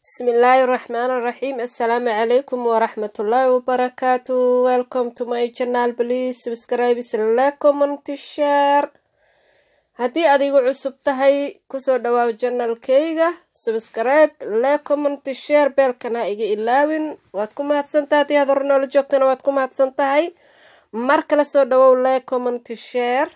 Bismillaahi Raxmaani Raxiim Assalaamu calaykum waraxmatullaahi wabarakaatu welcome to my channel please subscribe like comment share haddii adigu cusub tahay kusoo dhawaaw janalkayga subscribe like comment share beelkana iga ilaawin waad ku mahadsantahay haddii aad hore noola joogtana waad ku mahadsan tahay mar kale soo dhawow like comment share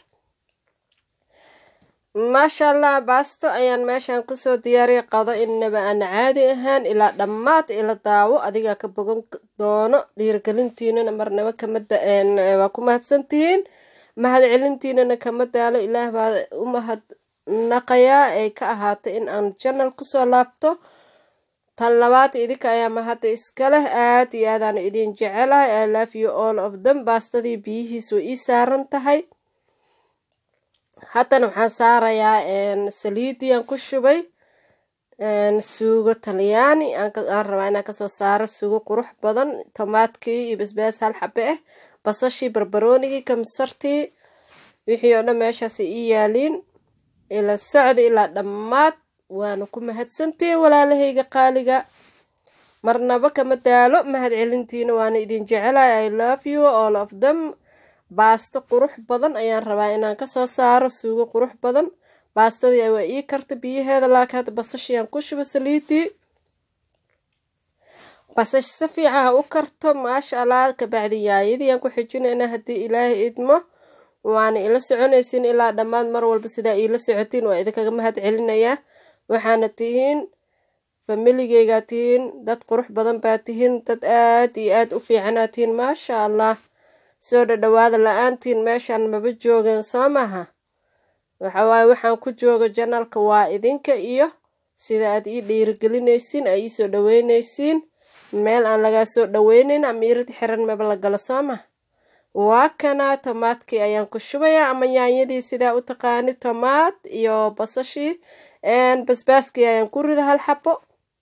maasha allah baasto ayaan meeshan kusoo diyaariyay qado inaba aan caadi ahaan ilaa dhammaad ila daawo adigaa ka bogan doono dhiirigelintiinana marnaba kama waa ku mahadsantihiin mahad celintiinana kama daalo ilaah baa u mahadnaqayaa ay ka ahaatay in aan janal kusoo laabto tan labaad idinka ayaa mahadda iska leh aad iyo aadaan idin jecelahay i love you all of them baastadii biyihiis way ii saaran tahay haddana waxaan saarayaa saliidii aan ku shubay suugo talyaani aan rabaa inaan kasoo saaro suugo qurux badan tomaadkii iyo basbaas hal xabe ah basashii barbaroonigii kamsartii wixii oo dhan meeshaas ii yaaliin ila socda ilaa dhammaad waana ku mahadsantihi walaalahayga qaaliga marnaba kama daalo mahad celintiina waana idin jecelahay i love you all of them baasto qurux badan ayaan rabaa inaan kasoo saaro suugo qurux badan baastadii waa ii karta biyaheeda laakiin hadda basashii aan ku shubo saliidii basash si fiican ha u karto maasha allah kabacdi yaayadii aan ku xijinaynaa haddii ilaahay idmo waana ila soconaysiin ilaa dhammaad mar walba sidaa iila socotiin waa idinkaga mahad celinayaa waxaana tihiin familigeygaa tihiin dad qurux badan baa tihiin dad aad iyo aad u fiicanaa tihiin maasha allah soo dhadhawaada la-aantiin meeshaan maba joogeen soo maha waxawaaye waxaan ku jooga janalka waa idinka iyo sida aad ii dhiirigelinaysiin aa ii soo dhaweynaysiin meel aan lagaa soo dhaweynayn ama irid xiran maba la galo soo maha waa kanaa tomaadkii ayaan ku shubayaa ama yaanyadii sidaa u taqaani tomaad iyo basashii basbaaskii ayaan ku rida hal xabo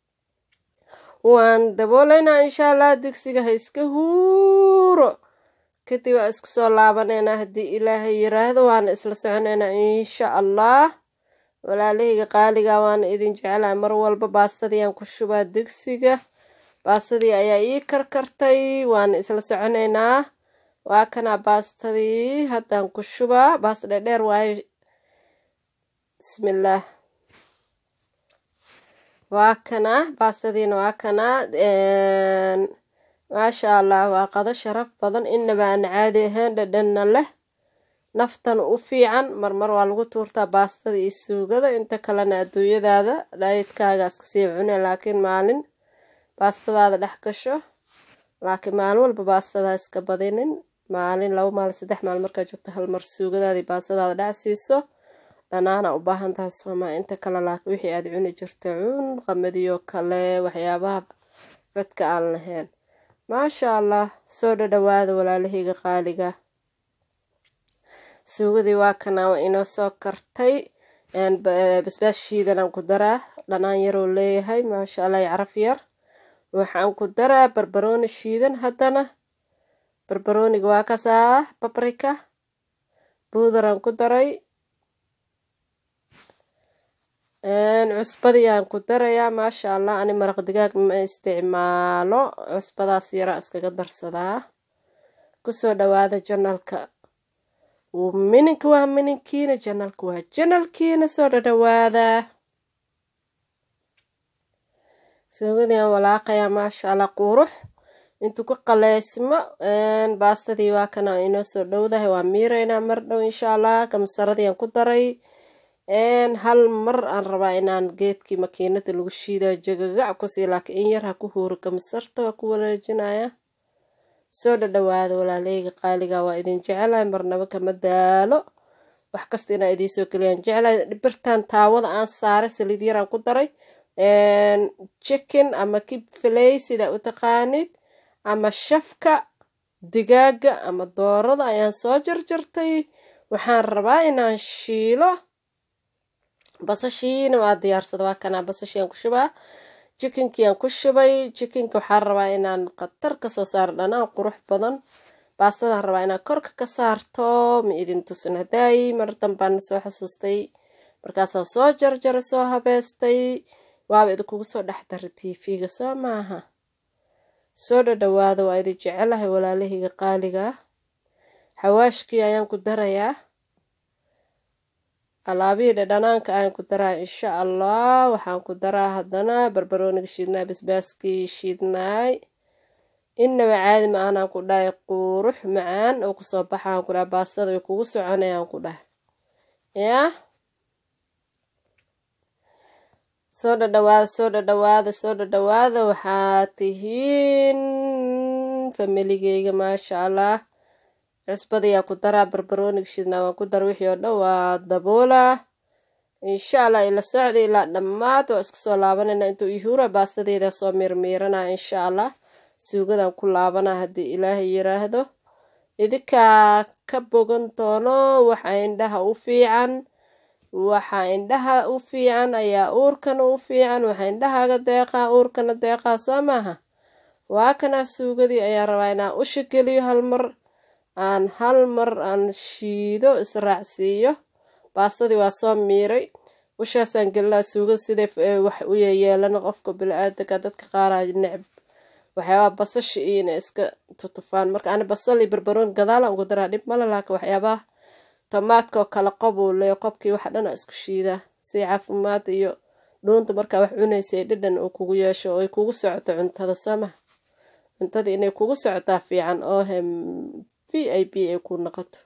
waan dabooleynaa insha allah digsiga ha iska huuro kadib waa isku soo laabaneynaa haddii ilaahay yiraahdo waana isla soconeynaa insha allah walaalahayga qaaliga waana idin jecelahay mar walba baastadii aan ku shubaa digsiga baastadii ayaa ii karkartay waana isla soconeynaa waa kanaa baastadii haddaan ku shubaa baasta dheerdheer waaye bismillaah waa kanaa baastadiina waa kanaa maasha allah waa qado sharaf badan inaba aan caadi ahayn dhadhanna leh naftan u fiican marmar waa lagu tuurtaa baastada iyo suugada inta kalena adduunyadaada dhaayidkaaga iskasii cune laakiin maalin baastadaada dhex gasho laakiin maalin walba baastadaa iska badinin maalin laba maalin saddex maalin markaa joogto hal mar suugadaadii baastadaada dhex siiso dhanaana u baahan tahay soomaa inta kale laakiin wixii aad cuni jirta cun qamadiyo kale waxyaabaha fadka aan lahayn maasha allah soo dhadhawaada walaalahayga qaaliga suugadii waa kanaa waa inoo soo kartay basbaas shiidanaan ku daraa dhanaan yaroo leeyahay maasha allah caraf yar waxaan ku daraa barbarooni shiidan haddana barbarooniga waa kasaa babrika buudaraan ku daray cusbadii aan ku darayaa maasha allah ani maraq digaag ma isticmaalo cusbadaas yaraa iskaga darsadaa kusoo dhawaada janalka mininka waa mininkiina janalka waa janalkiina soo dhadhawaada suugadii aan walaaqayaa maasha allah qurux intuu ku qaleysmo baastadii waa kana inoo soo dhowdahay waa miireynaa mar dhow insha allah kamsaradii aan ku daray hal mar aan rabaa inaan geedkii makiinada lagu shiidayo jagagac kusii laakiin in yar ha ku huuro kamsarta waa ku wareejinaya soo dhadhawaada walaaleyga qaaliga waa idin jecelahay marnaba kama daalo wax kasta inaa idiinsoo geliyaan jecelahay birtan taawada aan saaray saliid yaraan ku daray chicken ama kib filey sidaa u taqaanid ama shafka digaaga ama doorada ayaan soo jarjartay waxaan rabaa inaan shiilo basashiina waa diyaarsada waa kanaa basashii aan ku shubaa jikinkii aan ku shubay jikinka waxaan rabaa inaan khatar kasoo saaro dhanaan qurux badan baastadaan rabaa inaan korka ka saarto ma idin tusin hadaayi mar dambaan soo xasuustay markaasaan soo jarjaray soo habeystay waaba idinkugu soo dhex dara tv-ga soo maaha soo dhadhawaada waa idin jecelahay walaalahayga qaaliga xawaashkii ayaan ku darayaa alaabihii dhadhanaanka ayaan ku daraa insha allah waxaan ku daraa haddana barbarooniga shiidnaay basbaaskii shiidnaay innaba caadi ma aanaan ku dhahay quurux macaan oo kusoo baxaan ku dhahay baastada way kugu soconayaan ku dhahay yaa soo dhadhawaada soo dhadhawaada soo dhadhawaada waxaa tihiin familigeyga maasha allah cusbadayaa ku daraa barbarooniga shidnaa waan ku dara wixii oo dhan waa daboolaa insha allah ila socda ilaa dhammaad waa isku soo laabanayna intuu ihuura baastadeeda soo miirmiiranaa insha allah suugadan ku laabanaa haddii ilaahay yiraahdo idinkaa ka bogan doono waxa indhaha u fiican waxa indhaha u fiican ayaa uurkana u fiican waxa indhahaaga deeqaa uurkana deeqaa soo maaha waa kana suugadii ayaa rabaa inaan usha geliyo hal mar aan hal mar aan shiido israacsiiyo baastadii waa soo miiray ushaasaan gelinaa suugada siday wax u yeyeelana qofka bili-aadanka dadka qaaraa necb waxyaabaha basasha iyo inay iska tutufaan marka ani basal iyo barbaroon gadaalan ugu daraa dhib male laakiin waxyaabaha tomaadka oo kale qobuu leeyo qobkii waxa dhana isku shiidaa si caafimaad iyo dhuunta markaa wax cunaysa ee dhadhan uu kugu yeesho oo ay kugu socoto cuntada sooma cuntada inay kugu socotaa fiican oo hem v i b ay ku noqoto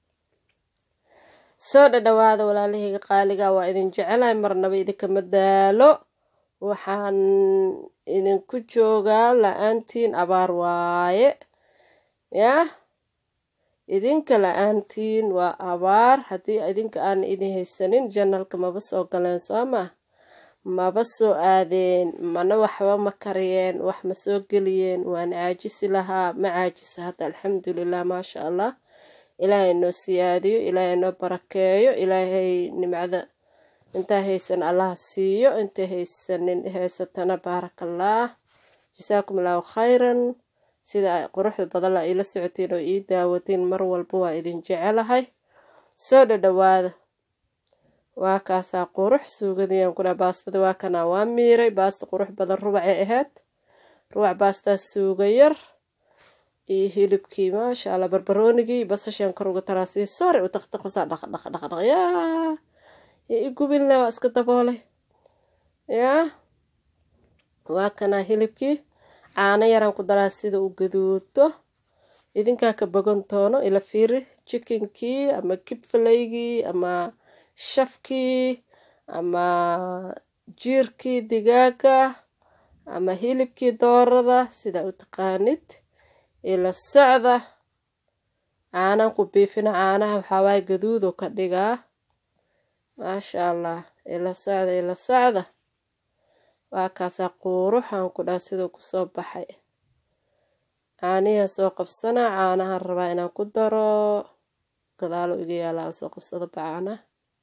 soo dhadhawaada walaalahayga qaaliga waa idin jecelahay marnaba idinkama daalo waxaan idinku joogaa la-aantiin abaar waaye yah idinka la-aantiin waa abaar haddii idinka aan idin haysanin janalka maba soo galeen soo mah maba soo aadeen mana waxba ma kariyeen wax ma soo geliyeen waan caajisi lahaa ma caajisa hadda alxamdulilah maasha allah ilaahay noo siyaadiyo ilaahay noo barakeeyo ilaahay nimcada intaa haysan allaha siiyo intay haysanin haysatana baarakallah jasaakum allahu khayran sida quruxda badan la iila socotiin oo ii daawatiin mar walba waa idin jecelahay soo dhadhawaada waa kaasaa qurux suugadiiaan ku dhaha baastada waa kanaa waa miiray baasta qurux badan rubacay ahayd rubac baastaa suuga yar iyo hilibkii maasha allah barbaroonigii basashaan kor uga taraa sii sore u taqtaqusaa dhaq dhaq dhaq dhaq yaa i gubinle waa iska daboolay yaa waa kanaa hilibkii caano yaraan ku daraa sida u gaduudo idinkaa ka bogan doono ila fiiri jikinkii ama kibfalaygii ama shafkii ama jiirkii digaaga ama hilibkii doorada sidaa u taqaanid ila socda caanaan ku biifina caanaha waxaawaaya gaduudo ka dhigaa maasha allah ila socda ila socda waa kaasaa quuruxaan ku dhaha siduu kusoo baxay caanihiaan soo qabsanaa caanahaan rabaa inaan ku daro gadaalo iga yaala aan soo qabsado bacaanaha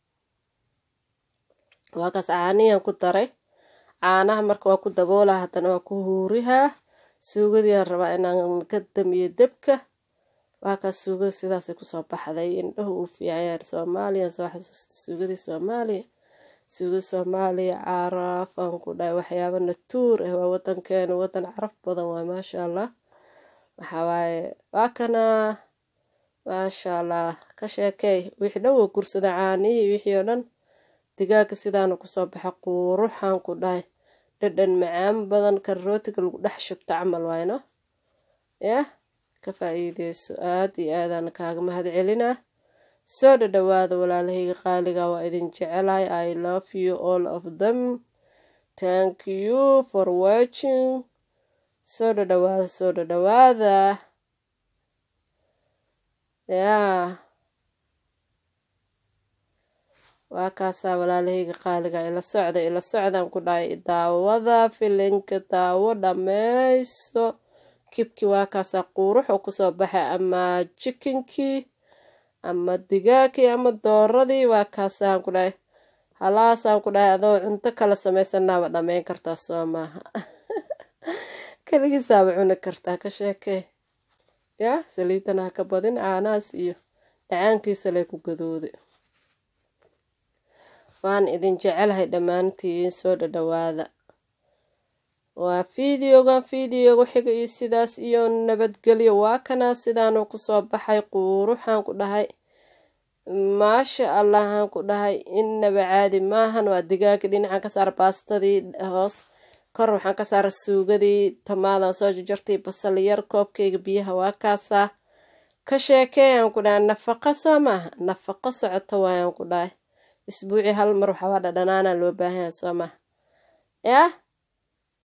waa kaas caanihiyaan ku daray caanaha marka waa ku daboolaa haddana waa ku huurihaa suugadiiaan rabaa inaan ka damiyo debka waa kaas suugada sidaasay kusoo baxday indhahu uu fiicanyahay soomaaliya soo xasuusta suugadii soomaaliya suuga soomaaliya caraf aan ku dhahay waxyaaba natuur ah waa wadankeena wadan caraf badan waay maasha allah waxawaaye waa kanaa maasha allah ka sheekey wixii dhan waa gursada caanihii wixii oo dhan digaaga sidaana kusoo baxa quuruxaan ku dhahay dhadhan macaan badan kan rootiga lagu dhex shubto camal wayno yah ka faa-iideyso aada iyo aadaan kaaga mahad celinaa soo dhadhawaada walaalahayga qaaliga waa idin jecelahay i love you all of them thank you for watching soo dhadhawaada soo dhadhawaada yaa waa kaasaa walaalahayga qaaliga ila socda ila socdaan ku dhahay daawada filinka daawo dhammayso kibkii waa kaasaa quurux oo kusoo baxay ama jikinkii ama digaagkii ama dooradii waa kaasaan ku dhahay halaasaan ku dhahay adoo cunto kala samaysanaaba dhammayn kartaa soo maaha keligiisaaba cuni kartaa ka sheekee yaa saliidana ha ka badin caanahaas iyo dhacaankiisa lay ku gadooday waan idin jecelahay dhammaantiin soo dhadhawaada waa fideogan fideoga xiga iyo sidaas iyo nabadgelyo waa kanaa sidaanuu kusoo baxay quuruxaan ku dhahay maasha allahaan ku dhahay innaba caadi maahan waa digaaga dhinacan ka saara baastadii hoos kor waxaan ka saara suugadii tomaadan soo jarjartay basal yar koobkayga biyaha waa kaasaa ka sheekeeyaan ku dhahay nafaqo soo maaha nafaqo socoto waayaan ku dhahay isbuucii hal mar waxaabaa dhadhanaana loo baahanyaa soo maaha yah